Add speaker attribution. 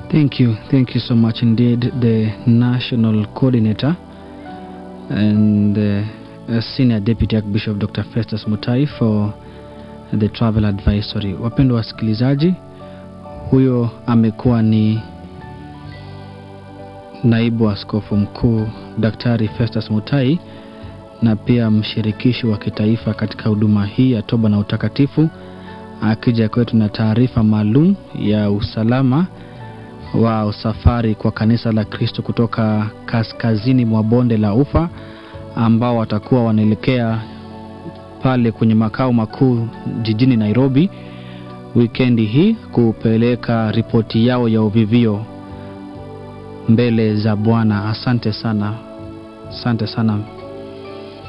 Speaker 1: Thank you. Thank you so much indeed, the national coordinator and uh, senior deputy archbishop Dr. Festus Mutai for the travel advisory. Wapendwa wasikilizaji, huyo amekuwa ni naibu askofu mkuu Daktari Festus Mutai na pia mshirikishi wa kitaifa katika huduma hii ya toba na utakatifu, akija kwetu na taarifa maalum ya usalama wa safari kwa kanisa la Kristo kutoka kaskazini mwa bonde la Ufa ambao watakuwa wanaelekea pale kwenye makao makuu jijini Nairobi wikendi hii kupeleka ripoti yao ya uvivio mbele za Bwana. Asante sana, asante sana